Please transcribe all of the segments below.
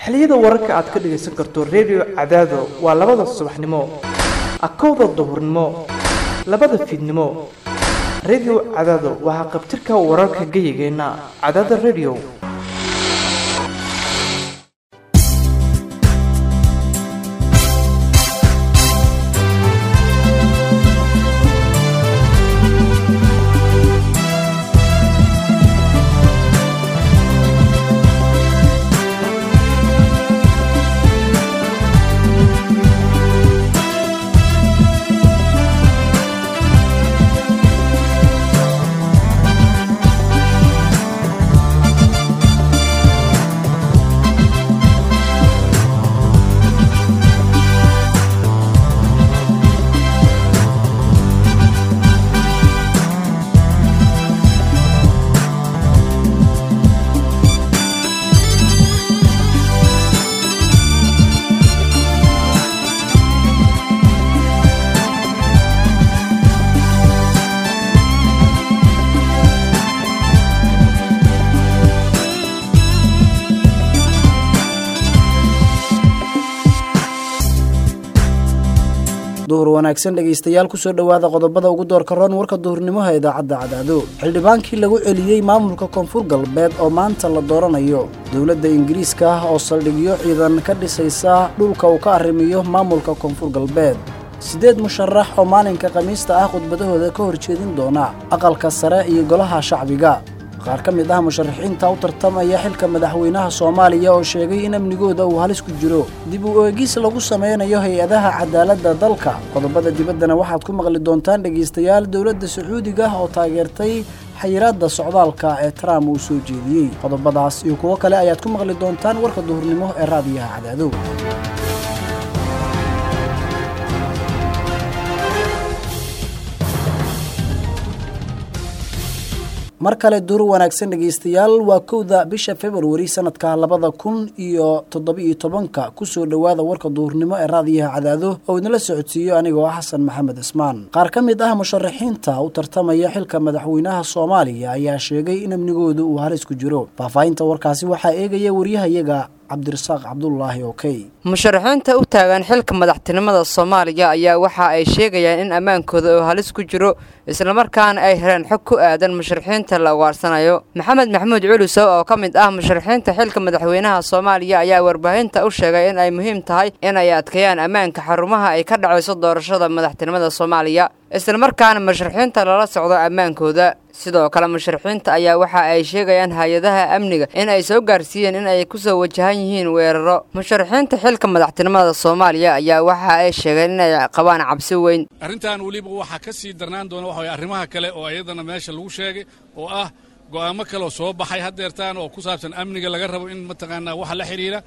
xiliyada wararka aad ka dhagaysan karto redio cadaado waa labada subaxnimo akowda duhurnimo labada fiidnimo redio cadaado waa haqabtirka wararka geyigeenna cadaada redio duhur wanaagsan dhegaystayaal kusoo dhowaada qodobada ugu doorka roon warka duhurnimoha idaacadda cadaado xildhibaankii lagu celiyey maamulka koonfur galbeed oo maanta la dooranayo dowladda ingiriiska ah oo saldhigyo ciidan ka dhisaysa dhulka uu ka arrimiyo maamulka koonfur galbeed siddeed musharax oo maalinka khamiista ah khudbadahooda ka horjeedin doona aqalka sare iyo golaha shacbiga qaar ka mid ah musharaxiinta u tartamaya xilka madaxweynaha soomaaliya oo sheegay in amnigooda uu halis ku jiro dib u eegis lagu sameynayo hay-adaha cadaaladda dalka qodobada dibaddana waxaad ku maqli doontaan dhegaystayaal dowladda sacuudiga oo taageertay xayiraadda socdaalka ee trump uu soo jeediyey qodobadaas iyo kuwo kale ayaad ku maqli doontaan warka duhurnimo ee raadiyaha cadaadow mar kale duur wanaagsan dhegaystayaal waa kowda bisha februari sanadka labada kun iyo toddoba-iyo tobanka kusoo dhowaada warka duhurnimo ee raadiyaha cadaado oo idinla socodsiiyo anigoo ah xasan maxamed cismaan qaar ka mid ah musharaxiinta u tartamaya xilka madaxweynaha soomaaliya ayaa sheegay in amnigooda uu halis ku jiro faahfaahinta warkaasi waxaa eegaya waryahayaga cabdirasaaq cabdulaahi okey musharaxiinta u taagan xilka madaxtinimada soomaaliya ayaa waxa ay sheegayaan in ammaankooda uu halis ku jiro islamarkaana ay heleen xog ku aadan musharaxiinta la ugaarsanayo maxamed maxamuud culusow oo ka mid ah musharaxiinta xilka madaxweynaha soomaaliya ayaa warbaahinta u sheegay in ay muhiim tahay in ay adkeeyaan ammaanka xarumaha ay ka dhacayso doorashada madaxtinimada soomaaliya islamarkaana musharaxiinta lala socdo ammaankooda sidoo kale musharaxiinta ayaa waxa ay sheegayaan hay-adaha amniga in ay soo gaarsiiyeen in ay kusoo wajahan yihiin weeraro musharaxiinta xilka madaxtinimada soomaaliya ayaa waxa ay sheegeen inay qabaan cabsi weyn arrintan weliba waxaa ka sii darnaan doona waxa way arrimaha kale oo iyadana meesha lagu sheegay oo ah go'aamo kaleoo soo baxay haddeertaan oo ku saabsan amniga laga rabo in mataqaanaa waxa la xidhiira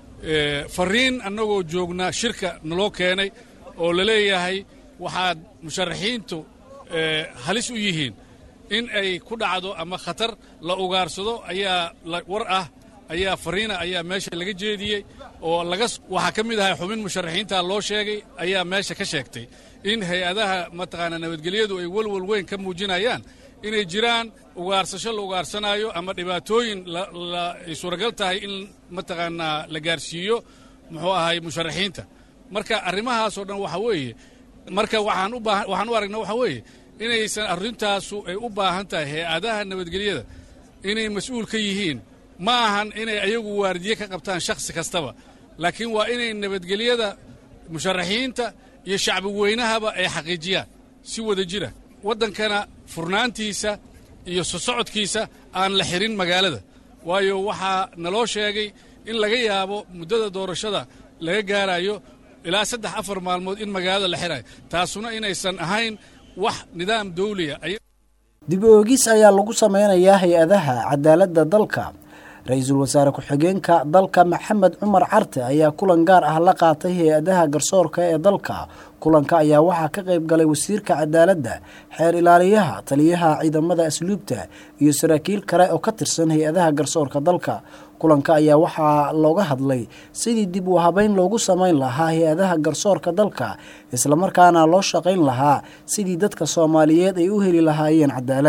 fariin annagoo joognaa shirka naloo keenay oo la leeyahay waxaad musharaxiintu halis u yihiin in ay ku dhacdo ama khatar la ugaarsado ayaa war ah ayaa fariina ayaa meesha laga jeediyey oo laga waxaa ka mid ahay xubin musharaxiinta loo sheegay ayaa meesha ka sheegtay in hay-adaha mataqaanaa nabadgelyadu ay welwal weyn ka muujinayaan inay jiraan ugaarsasho la ugaarsanaayo ama dhibaatooyin ay suuragal tahay in mataqaanaa la gaarsiiyo muxuu ahay musharaxiinta marka arrimahaasoo dhan waxa weeye marka waxaan u baahan waxaan u aragnaa waxaa weeye inaysan arrintaasu ay u baahan tahay hay-adaha nabadgelyada inay mas-uul ka yihiin ma ahan inay ayagu waardiye ka qabtaan shakhsi kastaba laakiin waa inay nabadgelyada musharaxiinta iyo shacbi weynahaba ay xaqiijiyaan si wada jira waddankana furnaantiisa iyo sosocodkiisa aan la xirin magaalada waayo waxaa naloo sheegay in laga yaabo muddada doorashada laga gaarayo ilaa saddex afar maalmood in magaalada la xirayo taasuna inaysan ahayn wax nidaam dawliya dib oogis ayaa lagu sameynayaa hay-adaha cadaaladda dalka ra-iisul wasaare ku-xigeenka dalka maxamed cumar carte ayaa kulan gaar ah la qaatay hay-adaha garsoorka ee dalka kulanka ayaa waxaa ka qayb galay wasiirka cadaaladda xeer ilaaliyaha taliyaha ciidamada asluubta iyo saraakiil kale oo ka tirsan hay-adaha garsoorka dalka kulanka ayaa waxaa looga hadlay sidii dib u habeyn loogu samayn lahaa hay-adaha garsoorka dalka islamarkaana loo shaqayn lahaa sidii dadka soomaaliyeed ay u heli lahaayeen cadaalad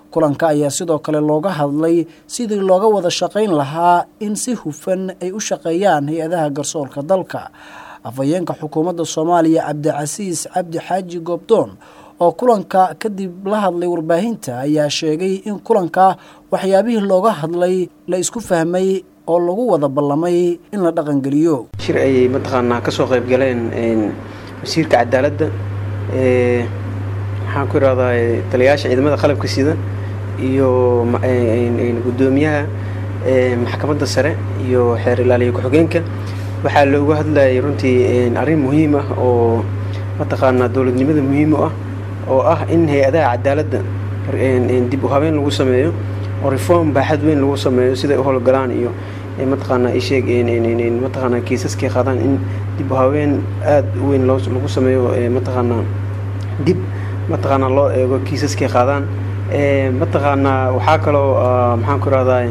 kulanka ayaa sidoo kale looga hadlay sidii looga wada shaqayn lahaa in si hufan ay u shaqeeyaan hay-adaha garsoorka dalka afhayeenka xukuumadda soomaaliya cabdicasiis cabdi xaaji goobdoon oo kulanka kadib la hadlay warbaahinta ayaa sheegay in kulanka waxyaabihii looga hadlay la isku fahmay oo lagu wada ballamay in la dhaqangeliyo shir ayay mataqaanaa ka soo qayb galeen wasiirka cadaaladda maxaan ku irahdaa taliyayaasha ciidamada qalabka sida iyo guddoomiyaha maxkamadda sare iyo xeer ilaaliya ku-xigeenka waxaa looga hadlayay runtii arrin muhiim ah oo mataqaanaa dowladnimada muhiim u ah oo ah in hay-adaha cadaaladda dib u habeen lagu sameeyo oo reform baaxad weyn lagu sameeyo siday u howlgalaan iyo mataqaanaa isheeg mataqaanaa kiisaskay qaadaan in dib u habeen aada u weyn lagu sameeyo mataqaanaa dib mataqaanaa loo eego kiisaskay qaadaan mataqaanaa waxaa kaloo maxaan ku irahdaa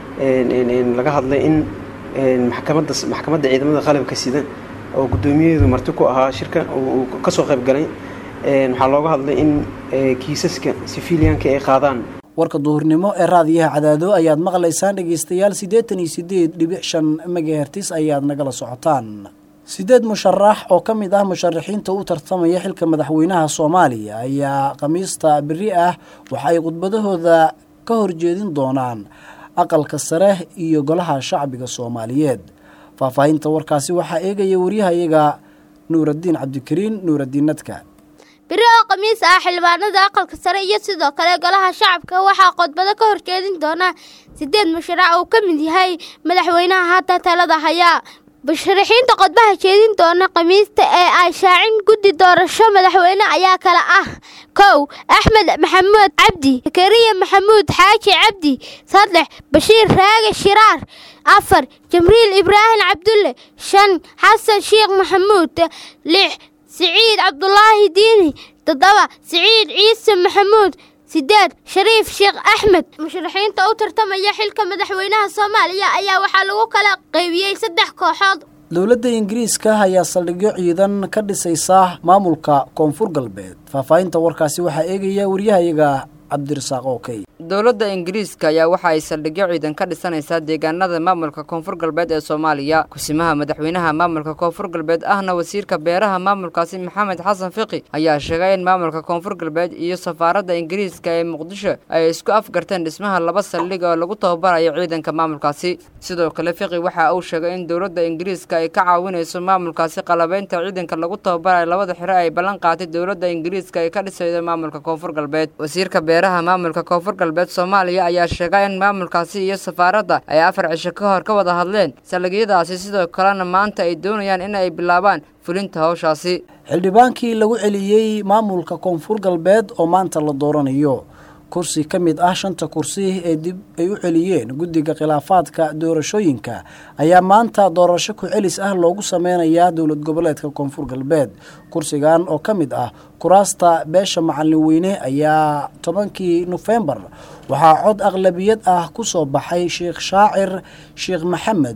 laga hadlay in maxkamadda maxkamadda ciidamada qalabka sida oo guddoomiyaheedu marti ku ahaa shirka uu kasoo qayb galay waxaa looga hadlay in kiisaska sifiliyanka ay qaadaan warka duhurnimo ee raadiyaha cadaado ayaad maqlaysaan dhegeystayaal siddeetan iyo sideed dhibic shan megahertis ayaad nagala socotaan sideed musharax oo ka mid ah musharaxiinta u tartamaya xilka madaxweynaha soomaaliya ayaa khamiista beri ah waxa ay khudbadahooda ka horjeedin doonaan aqalka sare iyo golaha shacbiga soomaaliyeed faahfaahinta warkaasi waxaa eegaya waryahayaga nuuraddiin cabdikariin nuuraddiin nadka beri oo khamiis ah xildhibaanada aqalka sare iyo sidoo kale golaha shacabka waxaa khudbado ka horjeedin doona sideed musharax uu ka mid yahay madaxweynaha hadda talada hayaa musharaxiinta qodbaha jeedin doona khamiista ee ay shaacin guddi doorasho madaxweyne ayaa kale ah kow axmed maxamuud cabdi zakariya maxamuud xaaji cabdi saddex bashiir raage shiraar afar jamriil ibraahim cabdulle shan xasan sheekh maxamuud lix siciid cabdulaahi diini toddoba siciid ciise maxamuud sideed shariif sheekh axmed musharaxiinta u tartamaya xilka madaxweynaha soomaaliya ayaa waxaa lagu kala qaybiyey saddex kooxood dowladda ingiriiska ayaa saldhigyo ciidan ka dhisaysa maamulka koonfur galbeed faahfaahinta warkaasi waxaa eegaya waryahayaga cabdirasaaq okey dowladda ingiriiska ayaa waxa ay saldhigyo ciidan ka dhisanaysaa deegaanada maamulka koonfur galbeed ee soomaaliya kusimaha madaxweynaha maamulka koonfur galbeed ahna wasiirka beeraha maamulkaasi maxamed xasan fiqi ayaa sheegay in maamulka koonfur galbeed iyo safaaradda ingiriiska ee muqdisho ay isku afgarteen dhismaha laba saldhig oo lagu tababarayo ciidanka maamulkaasi sidoo kale fiqi waxa uu sheegay in dowladda ingiriiska ay ka caawinayso maamulkaasi qalabeynta ciidanka lagu tababarayo labada xiro ay ballan qaatay dowladda ingiriiska ay ka dhisaydo maamulka koonfur galbeed wasiirka beeraha maamulka koonfur galbeed soomaaliya ayaa sheegay in maamulkaasi iyo safaaradda ay afar cisho ka hor ka wada hadleen saldhigyadaasi sidoo kalena maanta ay doonayaan in ay bilaabaan fulinta howshaasi xildhibaankii lagu celiyey maamulka koonfur galbeed oo maanta la dooranayo kursi ka mid ah shanta kursi ee dib ay u celiyeen guddiga khilaafaadka doorashooyinka ayaa maanta doorasho ku-celis ah loogu sameynayaa dowlad goboleedka koonfur galbeed kursigan oo ka mid ah kuraasta beesha macalin weyne ayaa tobankii nofembar waxaa cod aqlabiyad ah ku soo baxay sheekh shaacir sheekh maxamed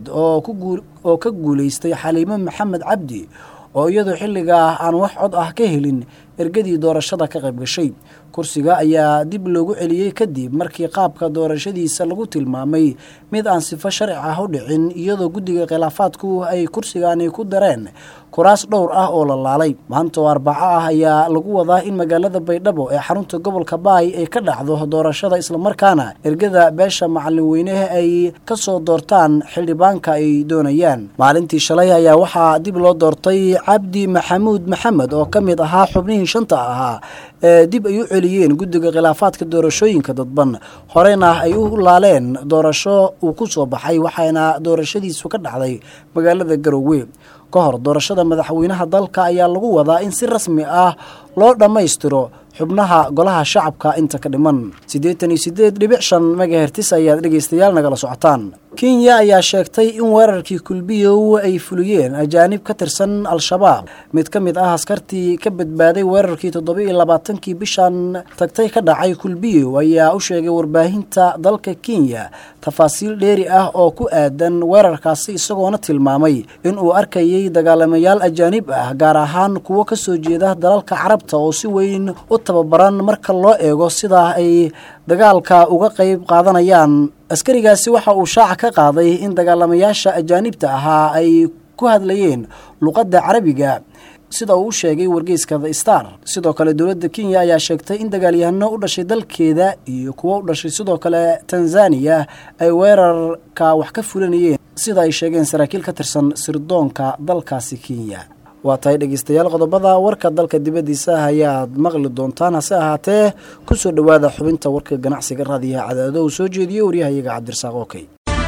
oo ka guuleystay xaliimo maxamed cabdi oo iyadoo xilligaa aan wax cod ah ka helin ergadii doorashada ka qayb gashay kursiga ayaa dib loogu celiyey kadib markii qaabka doorashadiisa lagu tilmaamay mid aan sifo sharci ah u dhicin iyadoo guddiga khilaafaadku ay kursigani ku dareen kuraas dhowr ah oo la laalay maanta oo arbaco ah ayaa lagu wadaa in magaalada baydhabo ee xarunta gobolka baay ay ka dhacdo doorashada islamarkaana ergada beesha macalin weynehe ay kasoo doortaan xildhibaanka ay doonayaan maalintii shalay ayaa waxaa dib loo doortay cabdi maxamuud maxamed oo ka mid ahaa xubnihii shanta ahaa ee dib ay u celiyeen guddiga khilaafaadka doorashooyinka dadban horena ay u laaleen doorasho uu ku soo baxay waxaana doorashadiisu ka dhacday magaalada garowe ka hor doorashada madaxweynaha dalka ayaa lagu wadaa in si rasmi ah loo dhammaystiro xubnaha golaha shacabka inta ka dhiman siddeetan iyo siddeed dhibic shan megahertis ayaad dhegaystayaal nagala socotaan kenya ayaa sheegtay in weerarkii kulbiyow ay fuliyeen ajaanib ka tirsan al-shabaab mid ka mid ah askartii ka badbaaday weerarkii toddoba iyo labaatankii bishan tagtay ka dhacay kulbiyow ayaa u sheegay warbaahinta dalka kenya tafaasiil dheeri ah oo ku aadan weerarkaasi isagoona tilmaamay inuu arkayay dagaalamayaal ajaanib ah gaar ahaan kuwo ka soo jeeda dalalka carabta oo si weyn u tababaran marka loo eego sidaa ay dagaalka uga qayb qaadanayaan askarigaasi waxa uu shaaca ka qaaday in dagaalamayaasha ajaanibta ahaa ay ku hadlayeen luqadda carabiga sida uu u sheegay wargeyska the star sidoo kale dowladda kenya ayaa sheegtay in dagaalyahano u dhashay dalkeeda iyo kuwo u dhashay sidoo kale tanzaniya ay weerarka wax ka fulanayeen sida ay sheegeen saraakiil ka tirsan sirdoonka dalkaasi kenya waa tahay dhegeystayaal qodobada warka dalka dibaddiisa ayaad maqli doontaan hase ahaatee kusoo dhowaada xubinta warka ganacsiga raadiyaha cadaado uu soo jeediyey waryahayaga cabdirasaaq okey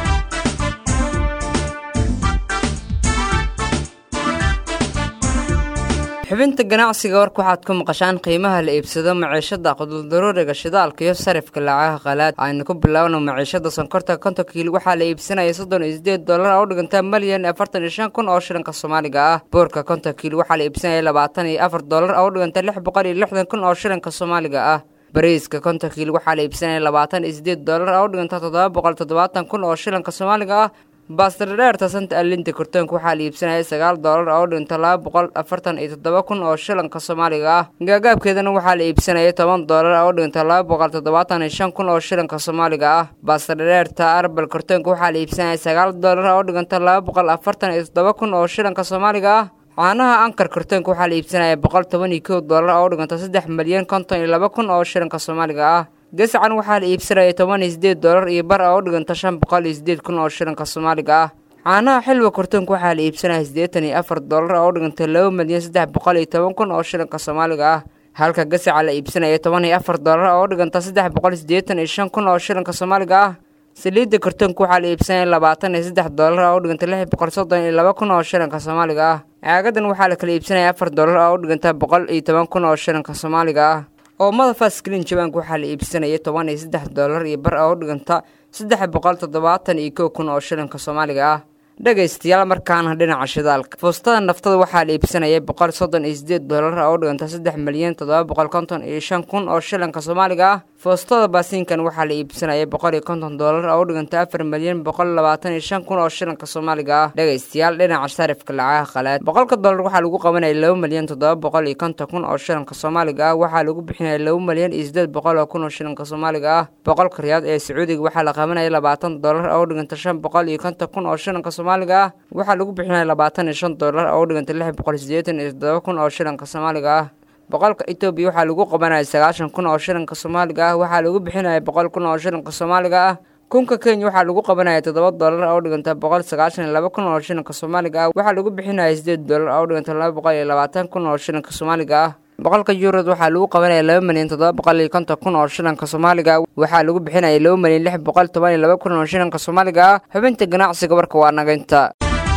xubinta ganacsiga warka waxaad ku maqashaan qiimaha la iibsado maciishada quduldaruuriga shidaalka iyo sarifka lacagaha qalaad aynu ku bilaabno maciishada sonkorta konton kiilo waxaa la iibsanaya soddon iyo sideed dollar oo u dhigantaa malyan afartan iyo shan kun oo shilinka soomaaliga ah boorka konton kiilo waxaa la iibsanaya labaatan iyo afar dollar oo u dhiganta lix boqol iyo lixdan kun oo shilinka soomaaliga ah bariiska konton kiilo waxaa la iibsanaya labaatan iyo sideed dollar oo u dhiganta toddoba boqol toddobaatan kun oo shilinka soomaaliga ah baastardheerta santa alinta kortoonka waxaa la iibsanaya sagaal dollar oo u dhinta laba boqol afartan iyo toddoba kun oo shilinka soomaaliga ah gaagaabkeedana waxaa la iibsanaya toban dollar oo u dhinta laba boqol toddobaatan iyo shan kun oo shilinka soomaaliga ah baastardheerta arbal kortoonka waxaa la iibsanaya sagaal dollar oo u dhiganta laba boqol afartan iyo toddoba kun oo shilinka soomaaliga ah caanaha ankar kortoonka waxaa la iibsanaya boqol toban iyo kow dollar oo u dhiganta saddex milyan konton iyo laba kun oo shilinka soomaaliga ah gasacan waxaa la iibsanaya toban iyo sideed dollar iyo bar oo u dhiganta shan boqol iyo sideed kun oo shilinka soomaaliga ah caanaha xilwa kortoonka waxaa la iibsanaya siddeetan iyo afar dollar oo u dhiganta laba milyan saddex boqol iyo toban kun oo shilinka soomaaliga ah halka gasaca la iibsanaya toban iyo afar dollar oo u dhiganta saddex boqol siddeetan iyo shan kun oo shilinka soomaaliga ah saliidda kortoonka waxaa la iibsanaya labaatan iyo saddex dollar oo u dhiganta lix boqol soddon iyo laba kun oo shilinka soomaaliga ah caagadan waxaa la kala iibsanaya afar dollar oo u dhiganta boqol iyo toban kun oo shilinka soomaaliga ah oomada fasklin jabaanka waxaa la iibsanaya toban iyo saddex dollar iyo bar oo u dhiganta saddex boqol toddobaatan iyo kow kun oo shilinka soomaaliga ah dhegaystayaal markaana dhinaca shidaalka fuustada naftada waxaa la iibsanaya boqol soddon iyo sideed dollar oo u dhiganta saddex milyan toddoba boqol konton iyo shan kun oo shilinka soomaaliga ah fuustada baasiinkan waxaa la iibsanaya boqol iyo konton dollar oo u dhiganta afar milyan boqol labaatan iyo shan kun oo shilinka soomaaliga ah dhegaystayaal dhinaca sarifka lacagaha qalaad boqolka dollar waxaa lagu qabanaya laba milyan toddoba boqol iyo konton kun oo shilinka soomaaliga ah waxaa lagu bixinaya laba milyan iyo sideed boqol oo kun oo shilinka soomaaliga ah boqolka riyaad ee sacuudiga waxaa la qabanaya labaatan dollar oo u dhiganta shan boqol iyo konton kun oo shilinka soomaaliga ah waxaa lagu bixinaya labaatan iyo shan dollar oo u dhiganta lix boqol siddeetan iyo toddoba kun oo shilinka soomaaliga ah boqolka etoobiya waxaa lagu qabanaya sagaashan kun oo shilinka soomaaliga ah waxaa lagu bixinaya boqol kun oo shilinka soomaaliga ah kunka kenya waxaa lagu qabanaya toddoba dollar oo u dhiganta boqol sagaashan iyo laba kun oo shilinka soomaaliga ah waxaa lagu bixinaya sideed dollar oo u dhiganta laba boqol iyo labaatan kun oo shilinka soomaaliga ah boqolka yuurod waxaa lagu qabanaya laba milyan toddoba boqol iyo konton kun oo shilinka soomaaliga ah waxaa lagu bixinaya laba milyan lix boqol toban iyo laba kun oo shilinka soomaaliga ah xubinta ganacsiga warka waa nagaynta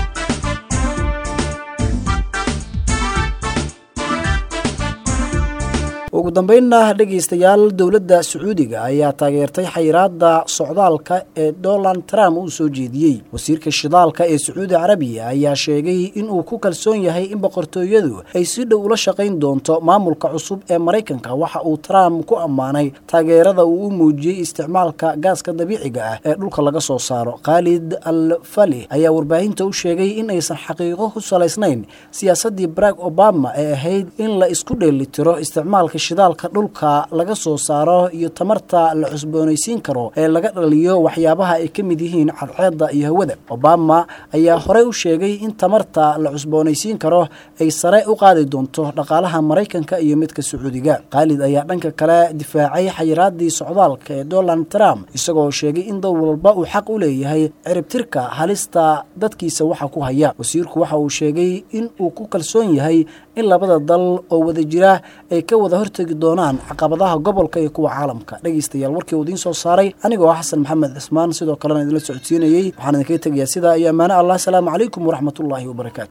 ugu dambeynna dhegaystayaal dowladda sacuudiga ayaa taageertay xayiraadda socdaalka ee donald trump uu soo jeediyey wasiirka shidaalka ee sacuudi carabiya ayaa sheegay inuu ku kalsoon yahay in boqortooyadu ay si dhow ula shaqayn doonto maamulka cusub ee maraykanka waxa uu trump ku ammaanay taageerada uu u muujiyey isticmaalka gaaska dabiiciga ah ee dhulka laga soo saaro khaalid al fali ayaa warbaahinta u sheegay in aysan xaqiiqo ku salaysnayn siyaasaddii barack obama ee ahayd in la isku dheelitiro isticmaalka shidaalka dhulka laga soo saaro iyo tamarta la cusboonaysiin karo ee laga dhaliyo waxyaabaha ay ka mid yihiin cadceedda iyo hawada obama ayaa horey u sheegay in tamarta la cusboonaysiin karo ay sare u qaadi doonto dhaqaalaha maraykanka iyo midka sacuudiga khaalid ayaa dhanka kale difaacay xayiraadii socdaalka ee donald trump isagoo sheegay in dal walba uu xaq u leeyahay ciribtirka halista dadkiisa waxa ku haya wasiirku waxa uu sheegay in uu ku kalsoon yahay in labada dal oo wada jira ay ka wada hortegi doonaan caqabadaha gobolka iyo kuwa caalamka dhegaystayaal warkii uu idiin soo saaray anigoo ah xasan maxamed cismaan sidoo kalena idinla socodsiinayey waxaan idinkaga tegayaa sidaa iyo ammaane allah asalaamu calaykum waraxmatullaahi wabarakaatu